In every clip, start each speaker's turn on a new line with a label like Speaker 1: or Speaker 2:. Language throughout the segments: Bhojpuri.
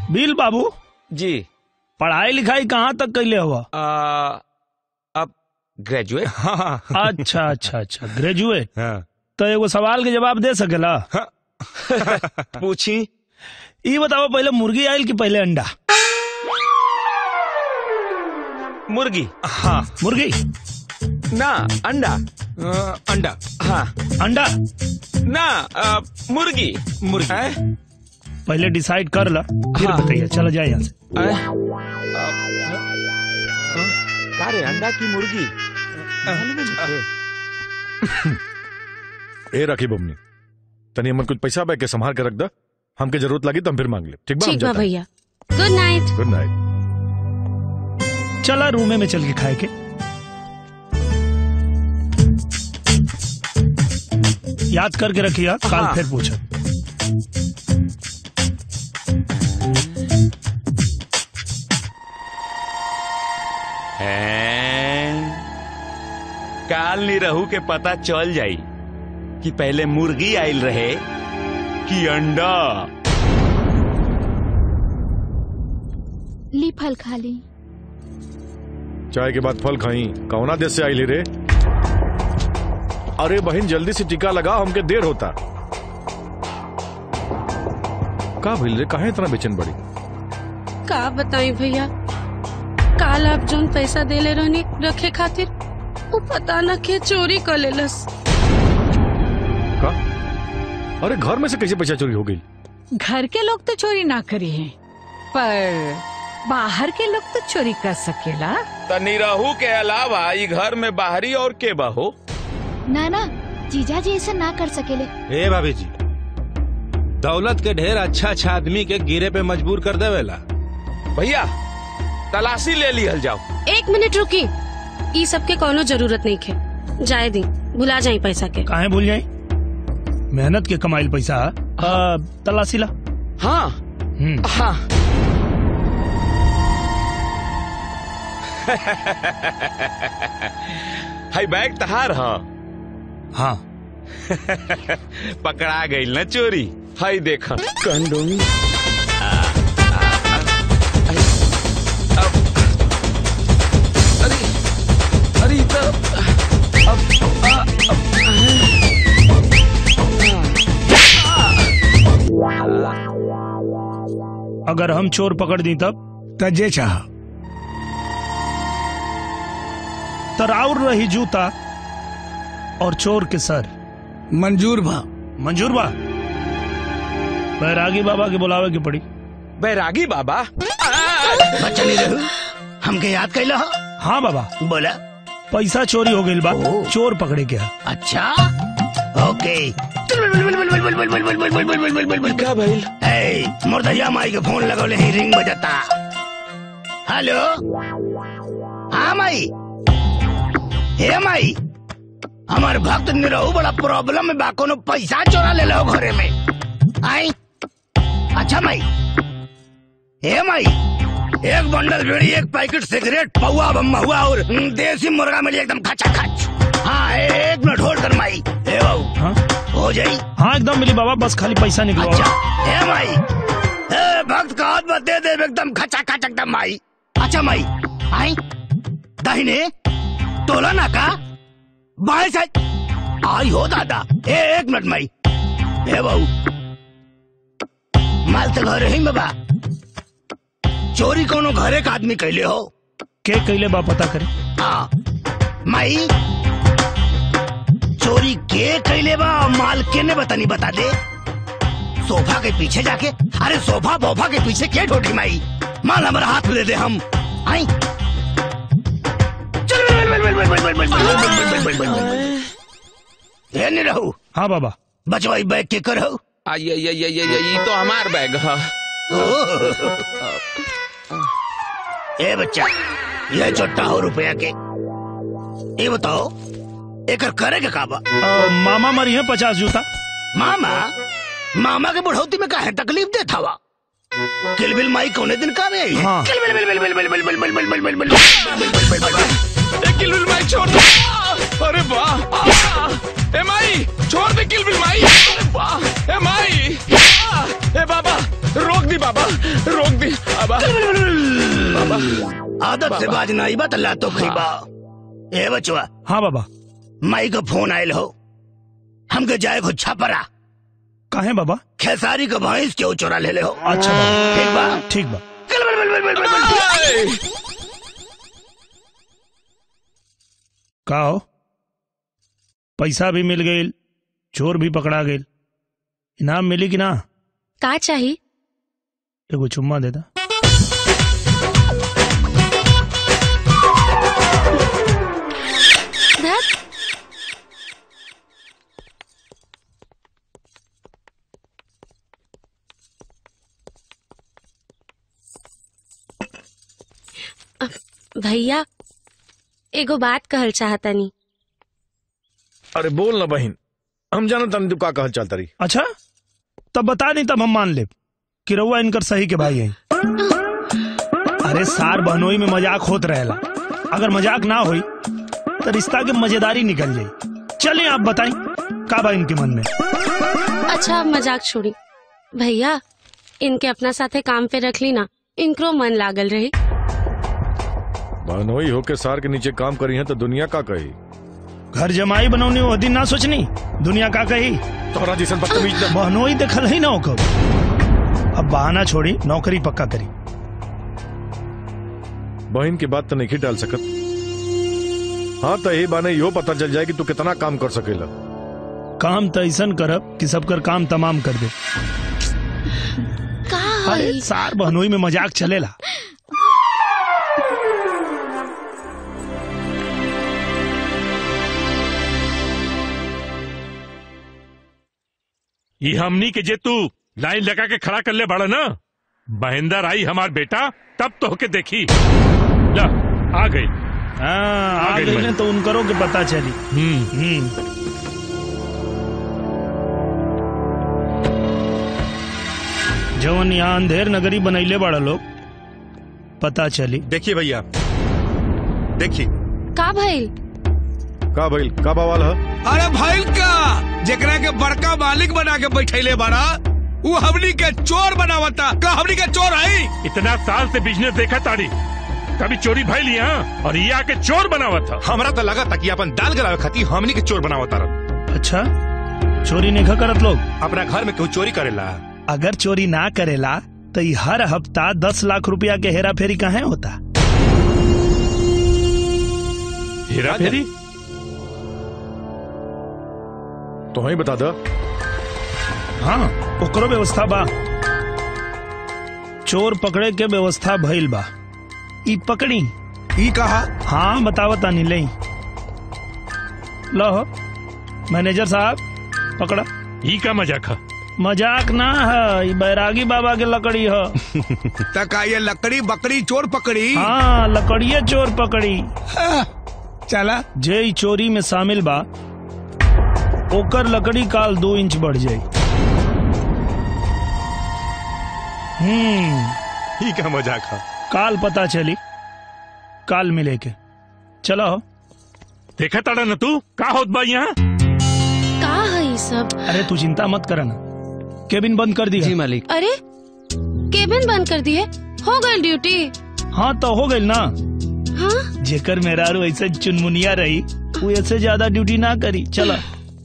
Speaker 1: बिल बाबू
Speaker 2: जी
Speaker 1: पढ़ाई लिखाई कहाँ तक कैले हुआ
Speaker 2: आ, अब ग्रेजुएट
Speaker 1: हाँ अच्छा अच्छा अच्छा ग्रेजुएट
Speaker 2: हाँ
Speaker 1: तो एगो सवाल के जवाब दे सकेला
Speaker 2: पूछी
Speaker 1: ये बताओ पहले मुर्गी आयल कि पहले अंडा
Speaker 2: मुर्गी
Speaker 1: हाँ मुर्गी
Speaker 2: ना अंडा
Speaker 3: अंडा
Speaker 2: हाँ
Speaker 1: अंडा
Speaker 2: ना आ, मुर्गी
Speaker 3: मुर्गी
Speaker 2: हैं?
Speaker 1: पहले डिसाइड कर ला फिर
Speaker 2: हाँ।
Speaker 1: बताइए चलो जाए यहाँ से
Speaker 2: हैं? आ, हाँ? का रे अंडा की मुर्गी मालूम है मुझे।
Speaker 4: ए राखी बमनी तनी हमन कुछ पैसा बैग के संभाल के रख दा हमके जरूरत लगी तो हम फिर मांग ले ठीक बा हम
Speaker 5: ठीक बा
Speaker 4: जाता हैं।
Speaker 5: भैया गुड नाइट
Speaker 4: गुड नाइट
Speaker 1: चला रूमे में चल के खाए के याद करके रखिए कल
Speaker 2: हाँ।
Speaker 1: फिर पूछो
Speaker 2: हैं? काल नी रहू के पता चल जाई कि पहले मुर्गी आयल रहे कि अंडा
Speaker 6: ली फल खा ली
Speaker 4: चाय के बाद फल खाई कौना देश से आई रे अरे बहन जल्दी से टीका लगा हमके देर होता का भइल रे काहे इतना बेचैन बड़ी
Speaker 5: का बताई भैया काल आप जोन पैसा देले रहनी रखे खातिर वो पता न के चोरी कर लेलस
Speaker 4: का अरे घर में से कैसे पैसा चोरी हो गई
Speaker 7: घर के लोग तो चोरी ना करी हैं पर बाहर के लोग तो चोरी कर सकेला
Speaker 2: तनी रहू के अलावा ई घर में बाहरी और के बहो
Speaker 6: ना ना जीजा जी ऐसा ना कर सकेले
Speaker 3: ए भाभी जी दौलत के ढेर अच्छा अच्छा आदमी के गिरे पे मजबूर कर देवेला
Speaker 2: भैया तलाशी ले लिहल जाओ
Speaker 5: एक मिनट रुकी ई सब के कोनो जरूरत नहीं खे जाए दी भुला जाई पैसा के
Speaker 1: काहे भूल जाई मेहनत के कमाइल पैसा आ, तलाशी ला
Speaker 2: हाँ
Speaker 1: हम्म
Speaker 2: हाँ हाई बैग तहार ह
Speaker 1: हाँ
Speaker 2: पकड़ा गई न चोरी हाई देख कंडोम अरे अरे ई तो अब आ, अब
Speaker 1: अगर हम चोर पकड़ दी तब
Speaker 8: तजे चाह
Speaker 1: तराउर रही जूता और चोर के सर
Speaker 8: मंजूर भा
Speaker 1: मंजूर बा बैरागी बाबा के बुलावे के पड़ी
Speaker 2: बैरागी बाबा
Speaker 8: बच्चा नहीं रहू हमके याद कैला हो
Speaker 1: हाँ बाबा
Speaker 8: बोला
Speaker 1: पैसा चोरी हो गई बा
Speaker 8: ओ।
Speaker 1: चोर पकड़े के हा।
Speaker 8: अच्छा ओके
Speaker 2: का भइल
Speaker 8: ए, मुर्दैया माई के फोन लगौले ही रिंग बजता हेलो हाँ माई हे माई हमार भक्त निरहू बड़ा प्रॉब्लम में बा कोनो पैसा चोरा ले लो घरे में आई अच्छा माई हे माई एक बंडल बीड़ी एक पैकेट सिगरेट पौवा बम हुआ और हम्म, देसी मुर्गा मिली एकदम खचा खच हाँ ए- एक मिनट होल्ड कर माई हे बाबू
Speaker 1: हाँ
Speaker 8: हो जाई
Speaker 1: हाँ एकदम मिली बाबा बस खाली पैसा निकलो
Speaker 8: अच्छा हे माई हे भक्त का हाथ मत दे दे एकदम खचा खच एकदम माई अच्छा माई आई दाहिने तोला ना का बाएं साइड आई हो दादा ए एक मिनट माई हे बाबू माल तो घर ही में बा चोरी कोनो घरे का आदमी कैले हो
Speaker 1: के कैले बा पता करे
Speaker 8: हाँ माई चोरी के कैले बा और माल के ने बतानी बता दे सोफा के पीछे जाके अरे सोफा बोफा के पीछे के ठोठी माई माल हमारा हाथ में दे दे हम आई चल बल बल बल बल बल बल बल बल बल बल बल बल बल ये नहीं रहू
Speaker 1: हाँ बाबा
Speaker 8: बचवाई बैग के कर हो
Speaker 2: आई आई आई आई आई ई तो हमार बैग है
Speaker 8: ए बच्चा ये चोट्टा हो रुपया के ये बताओ एकर करे के काबा
Speaker 1: आ, मामा मरी है पचास जूता
Speaker 8: मामा मामा के बुढ़ौती में काहे तकलीफ देता हुआ किलबिल माई कौने दिन का में आई है
Speaker 1: हाँ।
Speaker 8: किलबिल बिल बिल बिल बिल बिल बिल बिल बिल बिल बिल बिल बिल बिल बिल
Speaker 2: ए किलबिल माई छोड़ दे आ, अरे वाह आ, ए माई छोड़ दे किलबिल माई अरे वाह ए माई आ, ए बाबा रोक दी बाबा रोक दी बाबा बाबा
Speaker 8: आदत से बाज नहीं बा तल्ला तो खरीबा ए बचवा
Speaker 1: हाँ बाबा
Speaker 8: माई का फोन आयल हो हमके जाए को छपरा
Speaker 1: काहे बाबा
Speaker 8: खेसारी का भैंस क्यों चोरा ले ले हो
Speaker 1: अच्छा बाबा
Speaker 8: ठीक बा
Speaker 1: ठीक बा
Speaker 8: चल बल बल बल बल बल बल
Speaker 1: का हो पैसा भी मिल गई चोर भी पकड़ा गई इनाम मिली कि ना
Speaker 5: का चाहिए
Speaker 1: एगो चुम्मा देता
Speaker 5: धत अ, भैया एगो बात कहल चाहतनी
Speaker 4: अरे बोल ना बहन हम जाना तन तू का कहल चलता रही
Speaker 1: अच्छा तब बता दी तब हम मान ले कि रउआ इनकर सही के भाई हैं अरे सार बहनोई में मजाक होत रहेला अगर मजाक ना होई तो रिश्ता के मजेदारी निकल जाई चलिए आप बताएं का बा इनके मन में
Speaker 5: अच्छा अब मजाक छोड़ी भैया इनके अपना साथे काम पे रख ली ना इनकरो मन लागल रही
Speaker 4: बहनोई होके सार के नीचे काम करी है तो दुनिया का कही
Speaker 1: घर जमाई बनौनी वो दिन ना सोचनी दुनिया का कही
Speaker 4: तोहरा जैसन बदतमीज ना-
Speaker 1: बहनोई देखल ही ना ओकर अब बहाना छोड़ी नौकरी पक्का करी
Speaker 4: बहन की बात तो नहीं डाल सकत हाँ तो यही बाने यो पता चल जाए कि तू कितना काम कर सकेला
Speaker 1: काम तो ऐसा करब कि सबकर काम तमाम कर दे
Speaker 5: का
Speaker 1: अरे
Speaker 5: हई?
Speaker 1: सार बहनोई में मजाक चलेला
Speaker 9: ये हमनी के जे तू लाइन लगा के खड़ा कर ले बड़ा ना महेंद्र आई हमार बेटा तब तो होके देखी ला आ गई
Speaker 1: हाँ, आ
Speaker 9: गई
Speaker 1: गई
Speaker 9: मैं।
Speaker 1: ने तो उनकरो के पता चली
Speaker 9: हम्म
Speaker 1: हम्म जवन यहाँ अंधेर नगरी बनैले बड़ा लोग पता चली
Speaker 3: देखिए भैया देखिए
Speaker 5: का भइल
Speaker 4: का भइल का बवाल है
Speaker 10: अरे भाई का जेकरा के बड़का मालिक बना के बैठैले बड़ा वो हमनी के चोर बनावता का हमनी के चोर है
Speaker 9: इतना साल से बिजनेस देखा ताड़ी कभी चोरी भाई लिया और ये आके चोर बनावा था
Speaker 3: हमरा तो लगा था कि अपन दाल गलावे खाती हमनी के चोर बनावा तारन
Speaker 1: अच्छा चोरी नहीं करत लोग
Speaker 3: अपना घर में क्यों चोरी करेला
Speaker 1: अगर चोरी ना करेला तो ई हर हफ्ता दस लाख रुपया के हेरा फेरी कहाँ होता
Speaker 9: हेरा फेरी
Speaker 4: तो ही बता दो
Speaker 1: हाँ ओकरो व्यवस्था बा चोर पकड़े के व्यवस्था भइल बा ई पकड़ी
Speaker 10: ई कहा
Speaker 1: हाँ बतावत तानी ले लो मैनेजर साहब पकड़ा
Speaker 9: ई का मजाक है
Speaker 1: मजाक ना है ई बैरागी बाबा के लकड़ी है
Speaker 10: तका ये लकड़ी बकरी चोर पकड़ी
Speaker 1: हाँ लकड़िए चोर पकड़ी
Speaker 10: हाँ, चला
Speaker 1: जे ई चोरी में शामिल बा ओकर लकड़ी काल दो इंच बढ़ जाई हम्म
Speaker 3: ही का मजाक है
Speaker 1: काल पता चली काल मिले के चलो
Speaker 9: देखा ताड़ा न तू का होत बा यहाँ
Speaker 5: का है ई सब
Speaker 1: अरे तू चिंता मत कर ना केबिन बंद कर दिया
Speaker 11: मालिक
Speaker 5: अरे केबिन बंद कर दिए हो गई ड्यूटी
Speaker 1: हाँ तो हो गई ना
Speaker 5: हाँ
Speaker 1: जेकर मेहरारू ऐसे चुनमुनिया रही वो ऐसे ज्यादा ड्यूटी ना करी चला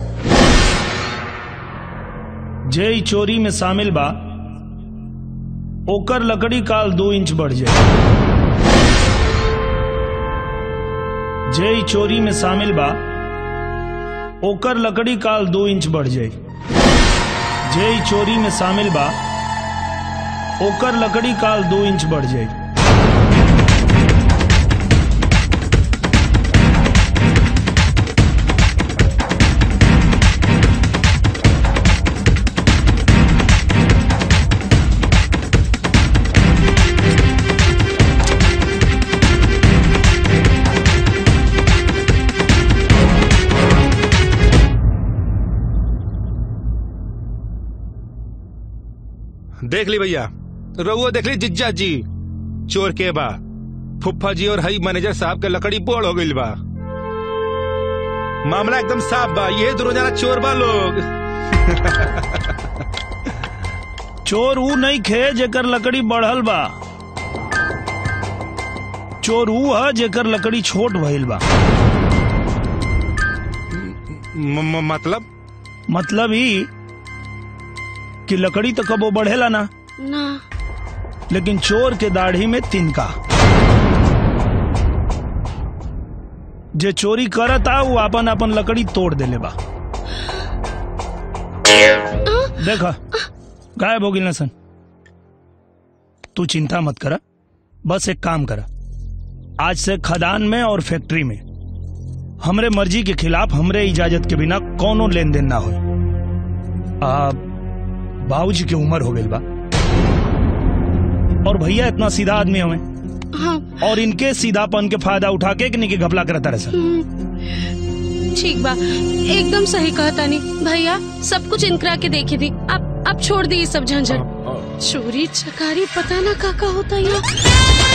Speaker 1: जे ई चोरी में शामिल बा ओकर लकड़ी काल दो इंच बढ़ जाए जे ई चोरी में शामिल बा ओकर लकड़ी काल दो इंच बढ़ जाए जे ई चोरी में शामिल बा ओकर लकड़ी काल दो इंच बढ़ जाए
Speaker 3: देख ली भैया रहुआ देख ली जिज्जा जी चोर के बा फुफ्फा जी और हई मैनेजर साहब के लकड़ी बोड़ हो गई बा मामला एकदम साफ बा ये दो रोजाना चोर बा लोग
Speaker 1: चोर ऊ नहीं खे जेकर लकड़ी बढ़ल बा चोर ऊ है जेकर लकड़ी छोट भइल बा
Speaker 3: म- म- मतलब
Speaker 1: मतलब ही कि लकड़ी तो कबो बढ़ेला ना
Speaker 5: ना
Speaker 1: लेकिन चोर के दाढ़ी में तिनका जे चोरी करता वो अपन अपन लकड़ी तोड़ देले बा देखा गायब हो गिल सन तू चिंता मत करा बस एक काम करा आज से खदान में और फैक्ट्री में हमरे मर्जी के खिलाफ हमरे इजाजत के बिना कोनो लेन देन ना हो बाबूजी की उम्र हो गई बा और भैया इतना सीधा आदमी हमें
Speaker 5: हाँ
Speaker 1: और इनके सीधापन के फायदा उठा के इनके घपला करता रहे सर
Speaker 5: हम्म, ठीक बा एकदम सही कहा तानी भैया सब कुछ इनकरा के देखे दी अब अब छोड़ दी ये सब झंझट चोरी चकारी पता ना का का होता है